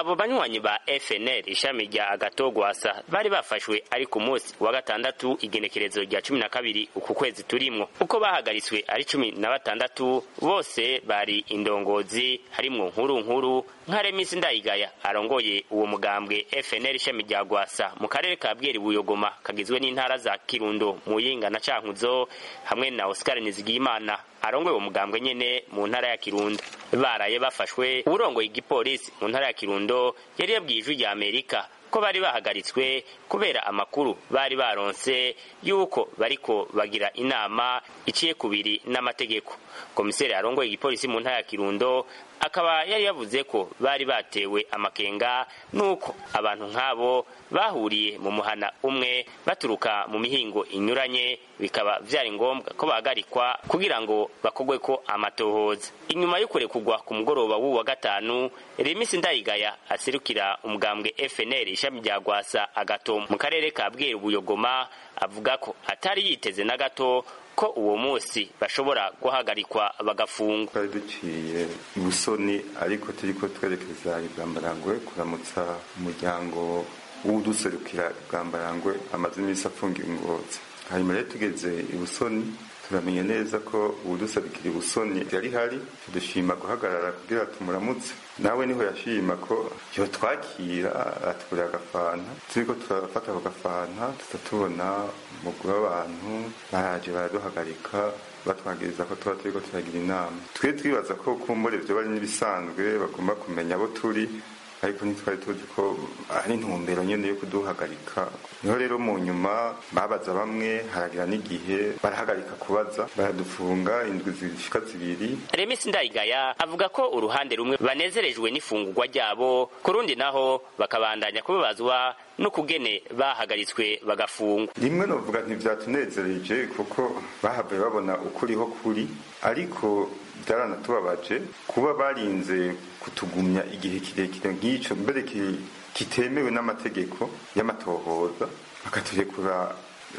abo banywanyi ba fnl ishami rya agatogwasa bari bafashwe ari ku munsi wa gatandatu igenekerezo rya cumi na kabiri uku kwezi turimwo uko bahagaritswe ari cumi na batandatu bose bari indongozi harimwo nkuru nkuru nka remisi ndayigaya arongoye uwo mugambwe fnl ishami rya gwasa mu karere ka bweri buyogoma kagizwe n'intara za kirundo muyinga na cankuzo hamwe na oscar nizigiyimana arongoye uwo mugambwe nyene mu ntara ya kirundo baraye bafashwe uwurongoye igipolisi mu ntara ya kirundo yari yabwiye ijwi rya amerika ko bari bahagaritswe kubera amakuru bari baronse yuko bariko bagira inama iciye kubiri n'amategeko komiseri arongoye igipolisi mu ntara ya kirundo akaba yari yavuze ko bari batewe amakenga nuko abantu nk'abo bahuriye mu muhana umwe baturuka mu mihingo inyuranye bikaba vyari ngombwa ko bahagarikwa kugira ngo bakogwe ko amatohoza inyuma yo kurekugwa ku mugoroba w'uwu wa gatanu remisi ndayigaya aserukira umugambwe fnl ishami rya gwasa agato mu karere ka bweru buyogoma avuga ko atari yiteze na gato ko uwo munsi bashobora guhagarikwa bagafungwa twari duciye ibusoni ariko turiko twerekeza ibwambarangwe kuramutsa umuryango w'uduserukira ibwambarangwe amaze iminsi afungiwe ingozi hanyuma rero tugeze ibusoni turamenye neza ko uwuduserukira ibusoni yari hari dushima guhagarara kugira tumuramutse nawe niho yashima ko yotwakira atugurira agafanta turiko turafata ako gafanta tuza tubona umugwi w'abantu baraje baraduhagarika batwagiriza ko tuba turiko turagira inama twe twibaza ko kumbure vyo bari n'ibisanzwe bagomba kumenya abo turi ariko ntitwari tuzi ko ari intumbero nyene yo kuduhagarika niho rero mu nyuma babaza bamwe haragira n'igihe barahagarika kubaza baradufunga indwi zishika zibiri remisi ndayigaya avuga ko uruhande rumwe banezerejwe n'ifungurwa ryabo ku rundi naho bakabandanya kubabazwa n'ukugene bahagaritswe bagafungwa rimwe novuga ntivyatunezereje kuko bahavuye babona ukuriho kuri ariko byaranatubabaje kuba barinze kutugumya igihe kirekire nk'ico mbere kitemewe n'amategeko y'amatohoza bakaturekura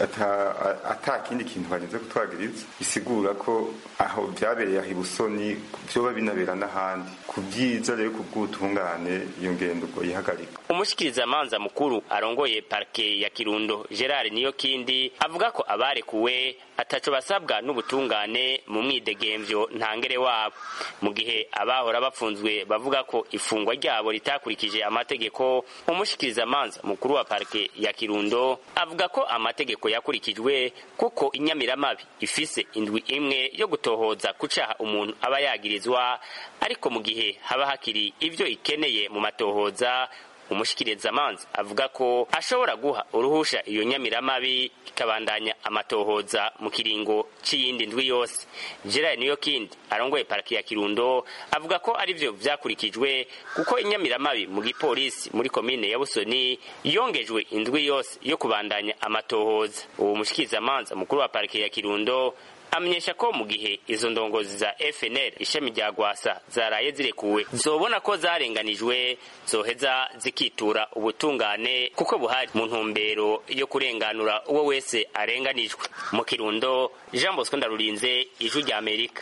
ata kindi kintu barinze kutwagiriza bisigura ko aho byabereye aho ibusoni vyoba binabera n'ahandi ku byiza rero ku bw'ubutungane iyo ngendo ubwo yihagarika umushikirizamanza mukuru arongoye parke ya kirundo gerard niyo kindi avuga ko abarekuwe ataco basabwa n'ubutungane mu mwidegemvyo ntangere wabo mu gihe abahora bapfunzwe bavuga ko ifungwa ryabo ritakurikije amategeko umushikirizamanza mukuru wa parke ya kirundo avuga ko amategeko yakurikijwe kuko inyamiramabi ifise indwi imwe yo gutohoza ku caha umuntu aba yagirizwa ariko mu gihe haba hakiri ivyo ikeneye mu matohoza umushikirizamanza avuga ko ashobora guha uruhusha iyo nyamiramabi ikabandanya amatohoza mu kiringo c'iyindi ndwi yose gerard niyo kindi arongoye paraki ya kirundo avuga ko arivyo vyakurikijwe kuko inyamiramabi mu gipolisi muri komine ya busoni yongejwe indwi yose yo kubandanya amatohoza uwo mushikirizamanza mukuru wa pariki ya kirundo amenyesha ko mu gihe izo ndongozi za FNL ishami rya Gwasa zaraye zirekuwe zobona ko zarenganijwe zoheza zikitura ubutungane kuko buhari mu ntumbero yo kurenganura uwo wese arenganijwe mu Kirundo Jean Bosco Ndarurinze ijwi rya Amerika